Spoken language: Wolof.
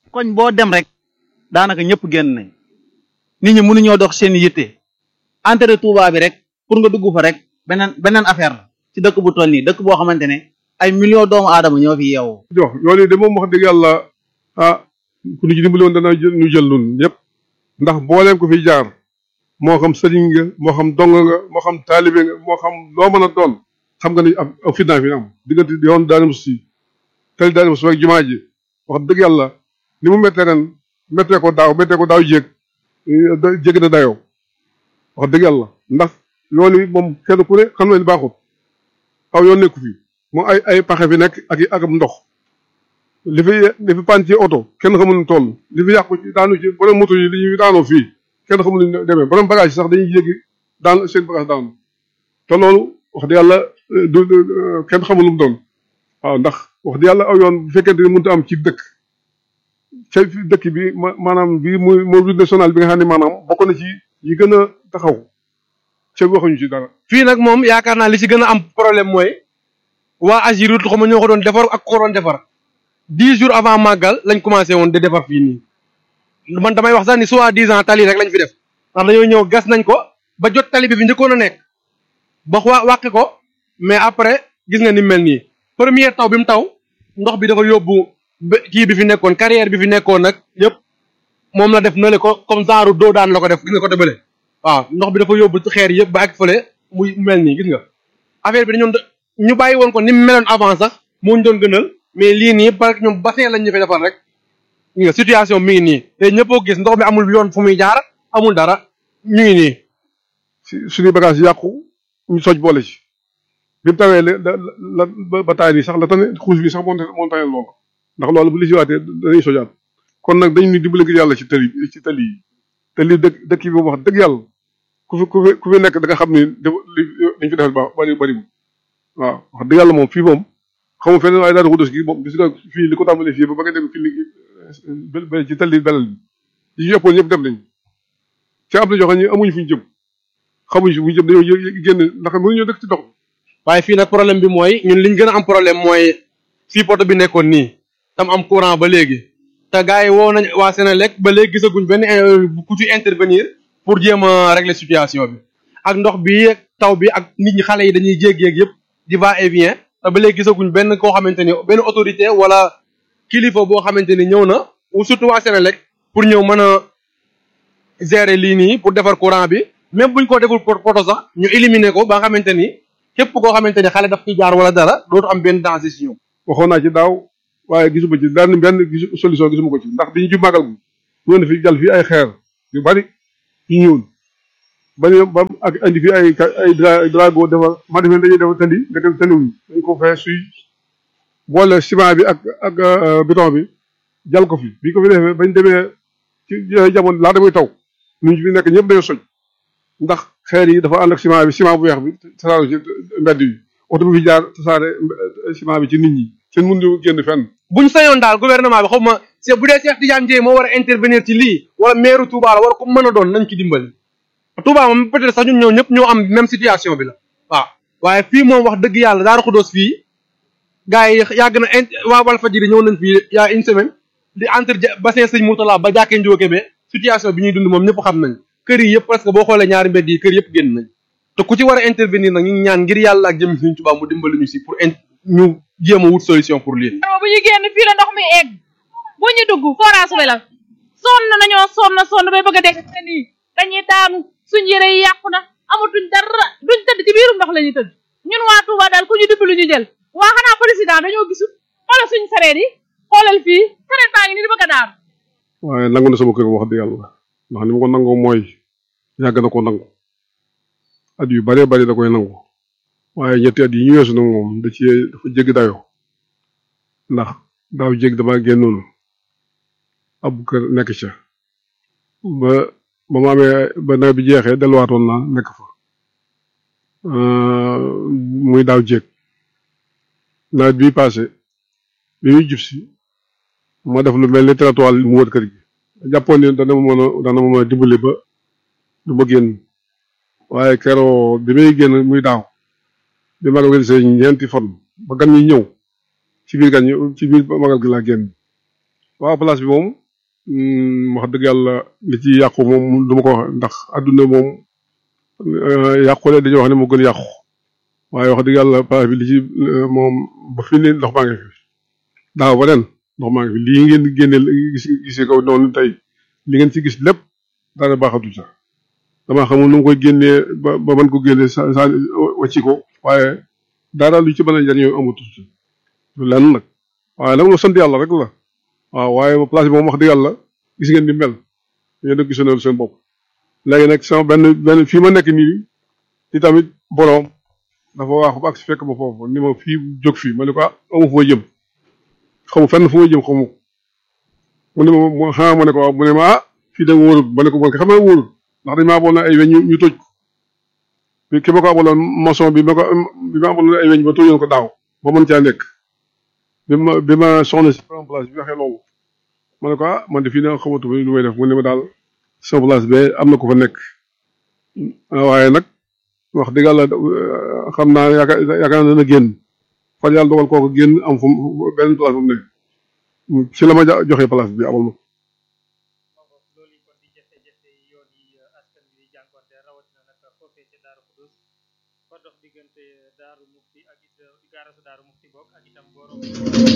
koñ boo dem rek daanaka ñëpp génn nañ nit ñi mënuñoo dox seen yitte entrée Touba bi rek pour nga dugg fa rek beneen beneen affaire la ci dëkk bu toll nii dëkk boo xamante ne ay millions doomu aadama ñoo fi yeewoo. jox yoon yi de moom wax dëgg yàlla ah ku ñu ci dimbali woon dana ñu jël nun ñëpp ndax booleem ko fi jaar moo xam sëriñ nga moo xam dong nga moo xam taalibe nga moo xam loo mën a doon xam nga ni am am fitnaa fi am diggante yoon daani mus si tali daani mus ak jumaa ji wax dëgg yàlla ni mu méttee ren méttee ko daaw méttee ko daaw jéeg jéggi na dayoo wax dëgg yàlla ndax yoon yi moom kenn ku ne xam na ni baaxut aw yoon nekku fi mu ay ay paxe fi nekk ak ak ndox li fi li fi pan ci oto kenn xamul nu toll li fi yàqu ci daanu ci borom moto yi li ñuy daanoo fii kenn xamul nu demee borom bagage yi sax dañuy yéegi daan seen bagage daanu te loolu wax dëgg yàlla du kenn xamul lu mu doon waaw ndax wax dëgg yàlla aw yoon bu fekkente ni mënut a am ci dëkk ca dëkk bi ma maanaam bii muy mooy route nationale bi nga xam ne maanaam bokk na ci yi gën a taxaw ca waxuñu ci dara. fii nag moom yaakaar naa li ci gën a am problème mooy waa Agirut xam nga ñoo ko doon defar ak ko doon defar dix jours avant màggal lañ commencé woon di defar fii nii man damay wax sax ni soit dix ans tali rek lañ fi def ndax dañoo ñëw gas nañ ko ba jot tali bi fi njëkkoon a nekk ba waa wàqe ko mais après gis nga ni mel nii première taw bi mu taw ndox bi dafa yóbbu kii bi fi nekkoon carrière bi fi nekkoon nag yëpp moom la def na le ko comme genre doo daan la ko def gis nga ko débale waaw ndox bi dafa yóbbu xeer yëpp ba ak fële muy mel nii gis nga affaire bi dañoon ñu bàyyi woon ko ni mu meloon avant sax moo ñu doon gënal mais lii nii parce que ñoom bassin lañ ñu fi defal rek gis nga situation mi ngi nii te ñëppoo gis ndox mi amul yoon fu muy jaar amul dara ñu ngi nii si suñuy bagage yàqu ñu soj boole ci bi mu tawee la la ba taay nii sax la tane xuus bi sax moo moo tane loolu ndax loolu bu li si waatee dañuy sojaat kon nag dañu ni dimbali ngir yàlla ci tali ci tali yi te lii dëkk dëkk bi wax dëgg yàlla ku fi ku fi ku fi nekk da nga xam ni li liñ fi defal baax bari bari waaw wax dëgg yàlla moom fii moom xamu feneen waaye daal xudus gi moom gis nga fii li ko tàmbalee fii ba ba nga dem fii li ci tali belal bi yi yëppoon yëpp dem nañ ci am na joxe ñu amuñu fu ñu jëm xamuñu fu ñu jëm dañoo génn ndax mënuñoo dëkk ci dox waaye fii nag problème bi mooy ñun liñ gën a am problème mooy fii poto bi nekkoon nii tam am courant ba léegi te gars yi woo nañ waa Sénélec ba léegi gisaguñ benn ku ci intervenir pour jéem a régler situation bi ak ndox bi taw bi ak nit ñi xale yi dañuy jéggi yëpp di va et vient te ba léegi gisaguñ benn koo xamante ni benn autorité wala kilifa boo xamante ni ñëw na ou surtout waa Sénélec pour ñëw mën a gérer lii nii pour defar courant bi même buñ ko deful poto sax ñu éliminer ko ba nga xamante ni képp koo xamante ni xale daf ci jaar wala dara dootu am benn danger si ñoom. waxoon naa ci daaw waaye gisuma ci benn benn gisu solution gisuma ko ci ndax bi ñu jub màggal gi ñëw na fi jàll fii ay xeer yu bari yu ñëwul ba ba ak indi fi ay ay drago defar ma defee dañuy defar tëndi nga dem tëndiwuñ dañ ko fee suy boole ciment bi ak ak béton bi jàll ko fi bi ko fi defee bañ demee ci jamono laata muy taw ñu fi nekk ñëpp dañoo soj ndax xeer yi dafa ànd ak ciment bi ciment bu weex bi tasaare ci mbedd yi oto bi fi jaar tasaare ciment bi ci nit ñi seen mun ñu génn fenn buñ sañoon daal gouvernement bi xaw ma c'est bu dee Cheikh Tidiane Dièye moo war a intervenir ci lii wala maire Touba la wala ku mën a doon nañ ci dimbali Touba moom peut-être sax ñun ñëw ñëpp ñoo am même situation bi la waaw waaye fii moom wax dëgg yàlla Daaru Xudoos fii gars yi yàgg na waa Walfadjri ñëw nañ fii y a une semaine di entre bassin Sëñ Moutala ba jàkkee Njóoke be situation bi ñuy dund moom ñëpp xam nañ kër yi yëpp presque boo xoolee ñaari mbedd yi kër yëpp génn nañ te ku ci war a intervenir nag ñu ngi ñaan ngir yàlla ak jëm Sëñ Tuubaa mu dimbali ñu si pour ñu jéem a wut solution pour lii. bu ñu génn fii la ndox mi egg bu ñu dugg forage bi la sonn nañoo sonn sonn bay bëgg a dégg te nii dañuy daanu suñ yére yi yàqu na amatuñ dara duñ tëdd ci biirum ndox la ñuy tëdd ñun waa Touba daal ku ñu dimbali ñu jël waa xanaa président dañoo gisul xoolal suñ sareet yi xoolal fii sareet baa ngi nii di bëgg a daanu. waaye nangu na sama kër wax dëgg yàlla ndax ni ma ko nangoo mooy yàgg na ko nangu at yu bëree bëri da koy nangu. waaye ñetti at yi ñu weesu nag moom da ci dafa jéggi dayoo ndax daaw jégg dama génnoon ab kër nekk ca ba ba ma amee ba nawet bi jeexee delluwaatoon naa nekk fa muy daaw jégg nawet bi passé bi muy jub si ma def lu mel ni trottoir mu wër kër gi jàppoon ni dana ma mën a dana ma mën a dimbali ba du ma génn waaye keroo bi may génn muy daaw bi magal gi see ñeenti fan ba gan ñi ñëw ci biir gan ñi ci biir magal gi laa génn waaw place bi moom wax dëgg yàlla li ci yàqu moom du ma ko wax ndax adduna moom yàqule dañuy wax ne moo gën yàqu waaye wax dëgg yàlla place bi li ci moom ba fi ne ndox maa ngi fi daaw ba ren ndox maa ngi fi lii ngeen génne gis gisee ko noonu tey li ngeen ci gis lépp daana baaxatu sax damaa xamul nu mu koy génnee ba ba mën ko génne sa sa wàcci ko waaye dara lu ci mën a jariñoo amatu ci lenn nag waaye nag sant yàlla rek la waaw waaye place bi moom wax dëgg yàlla gis ngeen ni mel yéen a gisoon seen bopp léegi nag sama benn benn fii ma nekk nii ci tamit boroom dafa waaxu ba ak si fekk ma foofu ni ma fii jóg fii ma ne ko ah amu fu ma jëm xamu fenn fu ma jëm xamu mu ne ma xanaa ma ne ko waaw mu ne ma ah fii da wóorul ma ne ko man xam naa wóorul ndax dañ maa aboon ay weñ ñu toj ko bi ki ma ko abaloon maçon bi ma ko bi ma abaloon ay weñ ba tojoon ko daaw ba mën caa nekk bi ma bi ma soxna si en place bi waxee loolu ma ne ko ah man de fii na xamatu ma lu may def mu ne ma daal sama place be am na ko fa nekk waaye nag wax dëgg yàlla xam naa yaakaar yaakaar naa dana génn fan yàlla dogal kooku génn am fu benn place bu mu nekk ci la ma joxe place bi amal ma loolu kon di jafe-jafe yoon yi askan bi jànkonte rawatina nag foofee ca Daaru Xudus fa dox diggante Daaru Mufti ak it gaarasu Daaru Mufti bokk ak itam borom